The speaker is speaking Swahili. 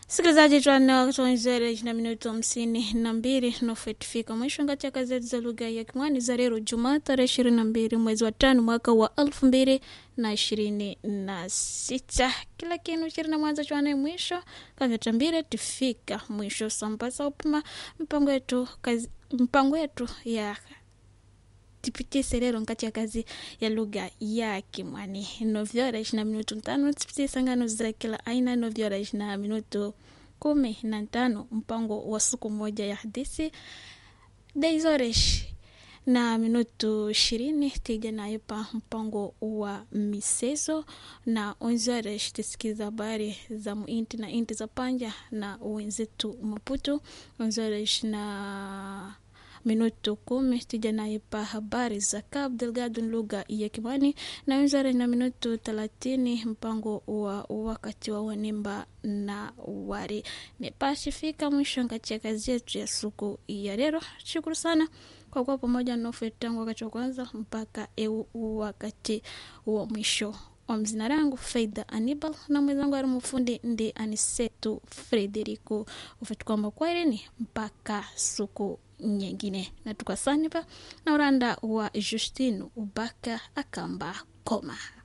Msikilizaji, tuanatoanzere na minuto hamsini na mbili nofetifika mwisho ngati ya gazeti za lugha ya Kimwani za leo Jumaa tarehe ishirini na mbili mwezi wa tano mwaka wa elfu mbili na ishirini na sita. Kila kinu chiri na mwanzo chwane mwisho kavyatambire tifika mwisho sambasa upima mpango yetu kazi, mpango yetu ya tipitise lero nkati ya kazi ya lugha ya Kimwani novyora ishina minutu ntano tipitisa ngano za kila aina novyora ishina minutu kumi na tano mpango wa siku moja ya hadithi daizoresh na minutu ishirini tija nayo pa mpango wa misezo na onzoresh tisikiza habari za muinti na inti za panja na wenzetu Maputo onzoresh na minuto kumi tija naye pa habari za Cabo Delgado lugha ya Kimani na wizara na minuto thelathini mpango wa wakati wa wanimba na wari nepashifika mwisho katika kazi yetu ya siku ya leo. Shukuru sana kwa kuwa pamoja nofe tangu wakati wa kwanza mpaka eu wakati wa mwisho wa mzina langu Faida Anibal na mwenzangu ari mfundi ndi Anisetu Frederico ufati kwamba kwaherini mpaka siku nyingine na tukasanipa na uranda wa Justino Ubaka akamba koma